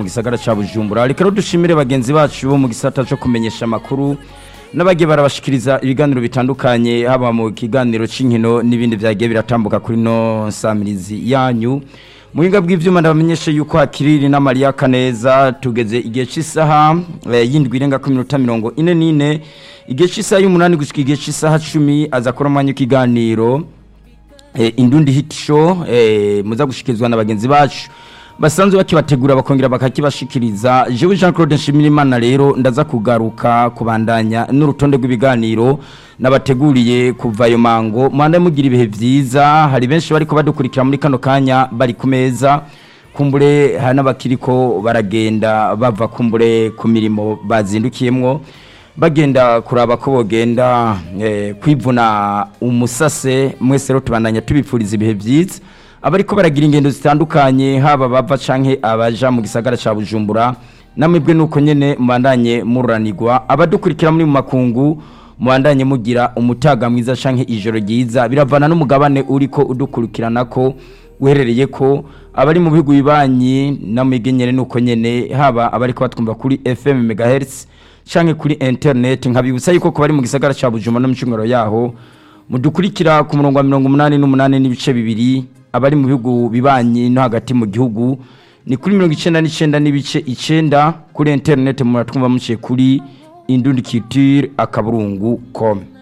mu gisagara ca bujumbura reka rero dushimire bagenzi bacu bo mu gisata co kumenyesha amakuru n'abagiye barabashikiriza ibiganiro bitandukanye haba mu kiganiro c'inkino n'ibindi vyagiye biratambuka kuri no nsamirizi yanyu muhinga bw'ivyuma ndabamenyeshe yuko hakiriri na Maria Kaneza tugeze igihe c'isaha eh, yindwi irenga ku minota mirongo ine n'ine igihe c'isaha y'umunani gushika igihe c'isaha cumi aza kora umwanya w'ikiganiro eh, indundi hit show eh, muza gushikirizwa na bagenzi bacu basanzwe bakibategura bakongera bakakibashikiriza jewe Jean Claude Nshimirimana rero ndaza kugaruka kubandanya n'urutonde rw'ibiganiro nabateguriye kuva ayo mango mwanda mugira ibihe vyiza hari benshi bariko badukurikira muri kano kanya bari ku meza kumbure hari n'abakiriko baragenda bava kumbure ku mirimo bazindukiyemwo bagenda kuraba ko bogenda eh, kwivuna umusase mwese rero tubandanya tubipfuriza ibihe vyiza abariko baragira ingendo zitandukanye haba bava canke abaja mu gisagara ca Bujumbura namwebwe nuko nyene mubandanye muranirwa abadukurikira muri mu makungu mubandanye mugira umutaga mwiza canke ijoro ryiza biravana n'umugabane uriko udukurikirana ko uherereye ko abari mu bihugu bibanyi namwebwe nyene nuko nyene haba abariko batwumva kuri FM megahertz canke kuri internet nkabibutsa yuko ko bari mu gisagara ca Bujumbura no mu cungaro yaho mudukurikira ku murongo wa mirongo umunani n'umunani n'ibice bibiri abari mu bihugu bibanyi no hagati mu gihugu ni kuri mirongo icenda n'icenda n'ibice icenda kuri internet muratwumva muciye kuri indundi culture akaburungu com